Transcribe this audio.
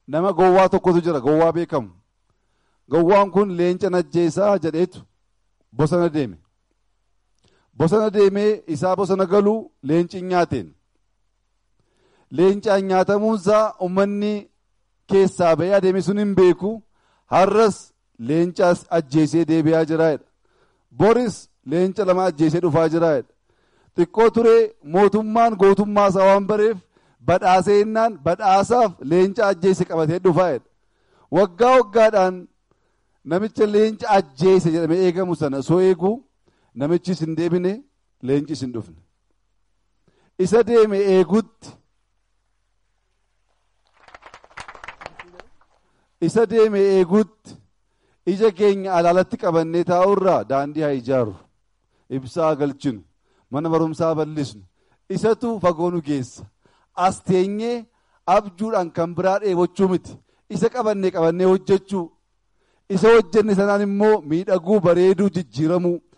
nama gowwaa tokkotu jira gowwaa beekamu gowwaan kun leenca najjeessaa jedheetu bosona deeme bosona deemee isaa bosona galuu leenci nyaateen leencaan nyaatamuunsaa ummanni keessaa ba'ee adeeme sun hin beeku har'as leencaas ajjeesee deebi'aa jiraadha boris leenca lama ajjeesee dhufaa jiraadha xiqqoo turee mootummaan gootummaa isaa waan bareef badhaaseennaan badhaasaaf leenca ajjeese qabatee dhufaadha waggaa waggaadhaan namicha leenca ajjeese jedhamee eegamu sana soo eegu namichis hin deebine leencis hin dhufne isa deeme eegutti isa deeme eegutti ija keenya alaalatti qabannee taa'urraa daandii haa ijaaru ibsaa galchinu mana barumsaa bal'isnu isatu fagoo nu geessa as teenyee abjuudhaan kan biraa dheebochuu miti isa qabannee qabannee hojjechuu isa hojjenne sanaan immoo miidhaguu bareeduu jijjiiramuu